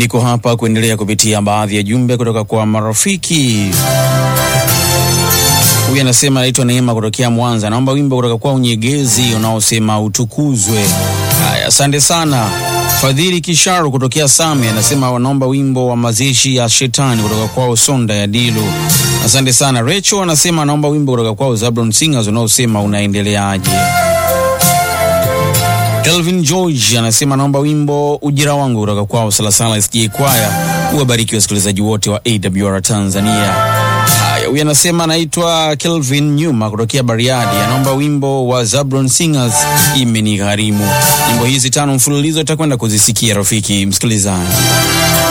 niko hapa kuendelea kupitia baadhi ya jumbe kutoka kwa marafiki. Huyu anasema anaitwa Neema kutokea Mwanza, naomba wimbo kutoka kwa Unyegezi unaosema utukuzwe. Haya, asante sana. Fadhili Kisharu kutokea Same anasema wanaomba wimbo wa mazishi ya shetani kutoka kwao Sonda ya Dilu. Asante sana. Recho anasema anaomba wimbo kutoka kwao Zablon Singers unaosema unaendeleaje. Kelvin George anasema anaomba wimbo ujira wangu kutoka kwao Salasala SJ Kwaya. Uwabariki wasikilizaji wote wa AWR Tanzania. Haya, huyu anasema anaitwa Kelvin Nyuma kutokea Bariadi, anaomba wimbo wa Zabron Singers imenigharimu. Nyimbo hizi tano mfululizo itakwenda kuzisikia rafiki msikilizaji.